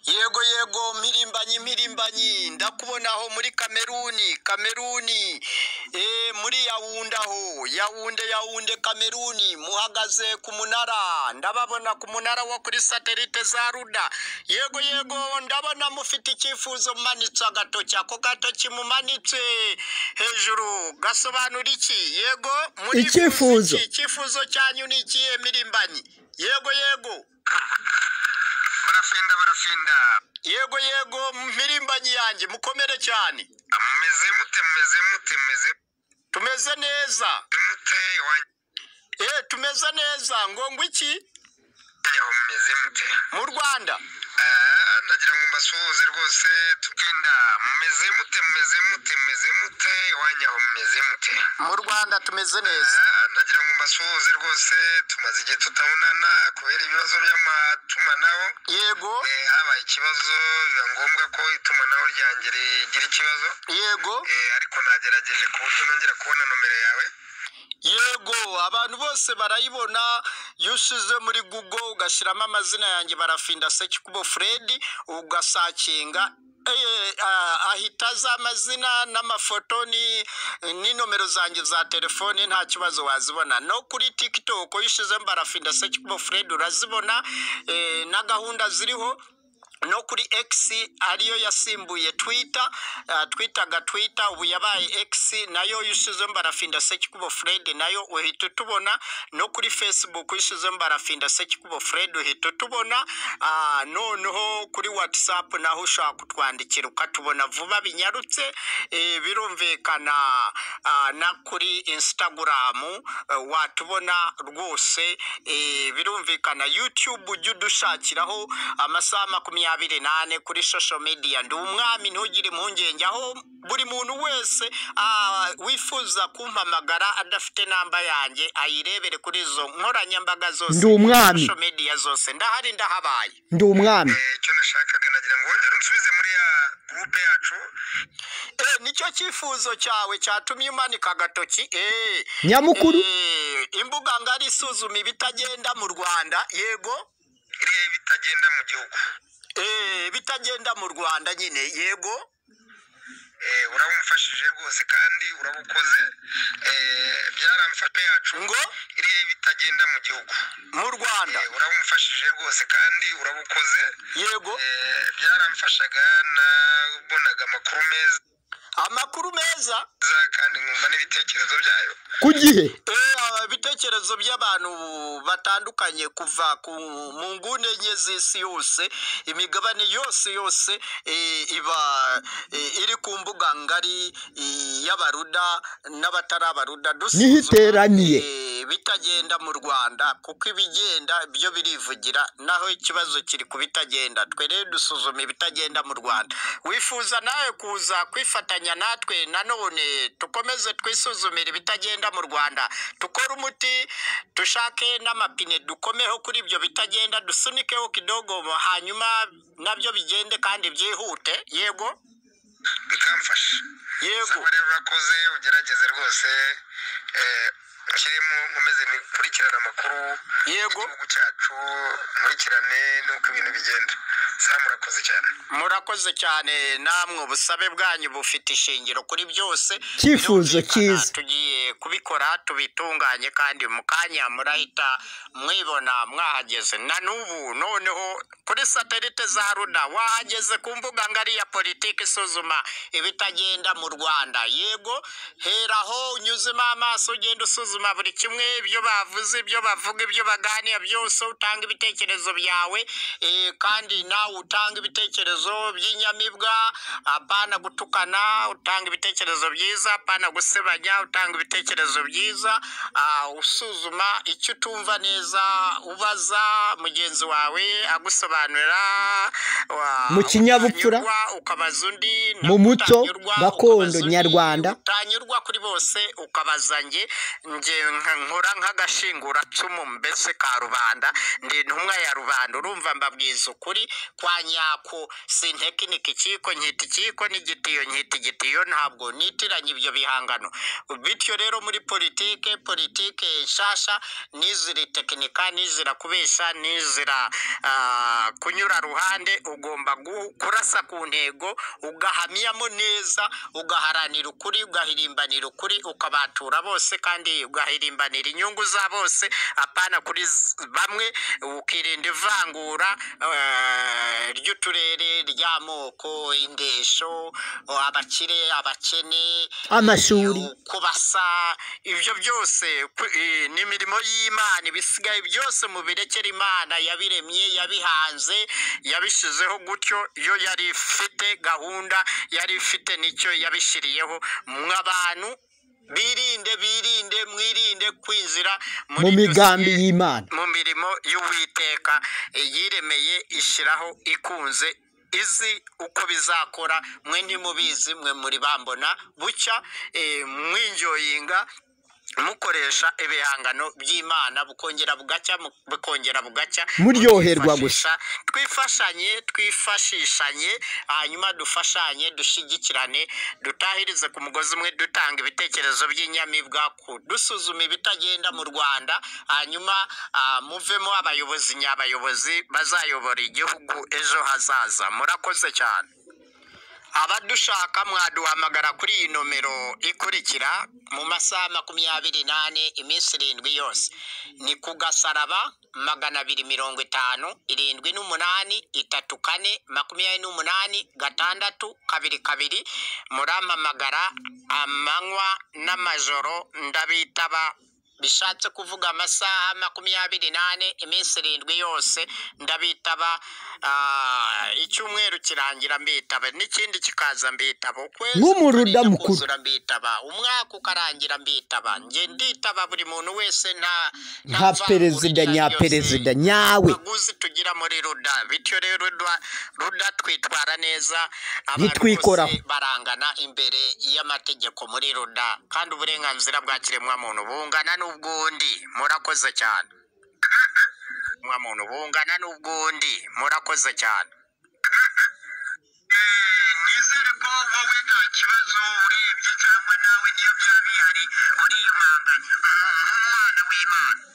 yego yego mpirimbanyi mpirimbanyi ndakubona aho muri kameruni kameruni eh, muri yawunde aho yawunde yawunde kameruni muhagaze ku munara ndababona ku munara wo kuri satelite za ruda yego yego ndabona mufite icyifuzo mumanitse agatoki ako gatoki mumanitse hejuru gasobanura iki yego murifuza icyifuzo iki icyifuzo cyanyu ni ikihe mpirimbanyi yego yego barafinda barafinda yego yego mpirimbanyi yanjye mukomere cyane mumeze mute mumeze mute mumeze tumeze neza mute iwanyu eh tumeze neza ngo ngwiki yaho mumeze mute mu rwanda Eh, ndagira ngo mbasuhuze rwose tukinda mumeze mute mumeze mute mumeze mute iwanyu aho mumeze mute mu rwanda tumeze neza Eh, ndagira ngo mbasuhuze rwose tumaze igihe tutabonana kubera ibibazo by'amatumanaho yego Eh, habaye ikibazo biba ngombwa ko itumanaho ryanjye rigira ikibazo yego Eh, ariko nagerageje ku buryo nongera kubona nomero yawe yego abantu bose barayibona iyo ushize muri google ugashyiramo amazina yanjye barafinda sekikubo fred ugasakinga eh, ah, ahita aza amazina n'amafoto ni ni nomero zanjye za telefone nta kibazo wazibona no kuri tiktok iyo ushyizemo barafinda sekikubo fred urazibona eh, na gahunda ziriho no kuri X ariyo yasimbuye Twitter uh, Twitter ga Twitter ubu yabaye X nayo yishizemo barafinda Sekikubo Fred nayo uhita utubona no kuri Facebook yishizemo barafinda Sekikubo Fred uhita utubona uh, noneho kuri WhatsApp naho ushobora kutwandikira ukatubona vuba binyarutse e, birumvikana uh, na kuri Instagram uh, watubona rwose e, birumvikana YouTube ujye udushakiraho amasaha makumyabiri nane kuri social media ndi umwami ntugire impungenge aho buri muntu wese ah, wifuza kumpamagara adafite namba yanjye ayirebere kuri izo nkoranyambaga ndi zose umwami social media zose ndahari ndahabaye ndi umwami Eh, icyo nashakaga nagira ngo wongere unsubize muri ya gurupe yacu Eh, nicyo cyifuzo cyawe cyatumye umanika agatoki Eh, nyamukuru eh, imbuga ngari isuzuma ibitagenda mu rwanda yego iriya ibitagenda mu gihugu Eh, ibitagenda mu rwanda nyine yego Eh, urabumfashije rwose kandi urabukoze Eh, byaramfashe yacu ngo iriya ibitagenda mu gihugu mu rwanda Eh, urabumfashije rwose kandi urabukoze yego Eh, byaramfashaga nabonaga amakuru meza amakuru meza Za- kandi nkumva n'ibitekerezo byayo ku gihe Eh, ibitekerezo by'abantu batandukanye kuva ku mu nguni enye z'isi yose imigabane yose yose eh, iba eh, iri ku mbuga ngari eh, y'abaruda n'abatari abaruda niho dusuzuma iteraniye eh, bitagenda mu rwanda kuko ibigenda byo birivugira naho ikibazo kiri ku bitagenda twe rero dusuzuma ibitagenda mu rwanda wifuza nawe kuza kwifatanya natwe nanone tukomeze twisuzumire ibitagenda mu rwanda tukore umuti dushake n'amapine dukomeho kuri ibyo bitagenda dusunikeho kidogo hanyuma nabyo bigende kandi byihute yego bikamfasha yego saba rero urakoze ugerageze rwose eh, nshyiremo nkomeze nikurikirane amakuru yego igihugu cyacu nkurikirane nuko ibintu bigenda saba murakoze cyane murakoze cyane namwe ubusabe bwanyu bufite ishingiro kuri byose icyifuzo birumvikana cyiza tugiye kubikora tubitunganye kandi mu kanya murahita mwibona mwahageze na n'ubu noneho kuri satelite za ruda wahageze ku mbuga ngari ya politiki isuzuma ibitagenda mu rwanda yego heraho unyuzemo amaso ugenda usuzuma buri kimwe ibyo bavuze ibyo bavuga ibyo baganira byose utanga ibitekerezo byawe eh, kandi nawe utanga ibitekerezo by'inyamibwa apana gutukana utanga ibitekerezo byiza apana gusebanya utanga ibitekerezo byiza ah, usuzuma icyo utumva neza ubaza mugenzi wawe agusobanurira mu wa- kinyabupfura utanyurwa ukabaza undi mu nawe muco utanyurwa gakondo ukabaza undi nyarwanda utanyurwa kuri bose ukabaza nge nge nka- nkora nk'agashinguracumu mbese ka rubanda ndi intumwa ya rubanda urumva mbabwiza ukuri kwa nyako sintekinike ikiko nkita ikiko n'igitiyo nkita igitiyo ntabwo nitiranya ibyo bihangano bityo rero muri politike politike nshasha n'izira tekinika n'izira kubeshya n'izira ah, kunyura ruhande ugomba gu- kurasa ku ntego ugahamyamo neza ugaharanira ukuri ugahirimbanira ukuri ukabatura bose kandi ugahirimbanira inyungu za bose apana kuri z- bamwe ukirinda ivangura eh, ry'uturere ry'amoko indesho abakire abakene amashuri kubasa ibyo byose ku- eh, ni imirimo y'imana ibisigaye byose mu birekera imana yabiremye yabihanze yabishyizeho gutyo yo yari ifite gahunda yari ifite n'icyo yabishyiriyeho mw'abantu birinde birinde mwirinde kwinzira muri mu migambi dosiye- y'imana mu mirimo y'uwiteka yiremeye ishyiraho ikunze izi uko bizakora mwe ntimubizi mwe muri bambona bucya eh, mwinjoyinga mukoresha ibihangano by'imana bukongera bugacya mu- bukongera bugacya Muryoherwa gusa. twifashisha- twifashanye twifashishanye hanyuma dufashanye dushyigikirane dutahirize ku mugozi umwe dutanga ibitekerezo by'inyamibwa ku dusuzuma ibitagenda mu rwanda hanyuma ah, muvemo abayobozi nyabayobozi bazayobora igihugu ejo hazaza murakoze cyane abadushaka mwaduhamagara kuri iyi nomero ikurikira mu masaha makumyabiri n'ane iminsi irindwi yose ni ku gasaraba magana abiri mirongo itanu irindwi n'umunani itatu kane makumyabiri n'umunani gatandatu kabiri kabiri murampamagara amanywa n'amajoro ndabitaba bishatse kuvuga amasaha makumyabiri n'ane iminsi irindwi yose ndabitaba ah, icyumweru kirangira mbitaba n'ikindi kikaza mbitaba ukwezi Nk'umuruda kukarinda mukuru. kuzura mbitaba umwaka ukarangira mbitaba nge nditaba buri muntu wese nta nka mvangura perezida iryo ari yose nyaperezida nyawe abaguzi tugira muri ruda bityo rero ruda, ruda twitwara neza abantu Ntitwikoraho. bose barangana imbere y'amategeko muri ruda kandi uburenganzira bwa kiremwamuntu bungana n'ubw'undi murakoze cyane muntu bungana n'ubw'undi murakoze cyane nizere ko wowe nta kibazo urebye cyangwa nawe niyo byaba bihari uri umwana w'imana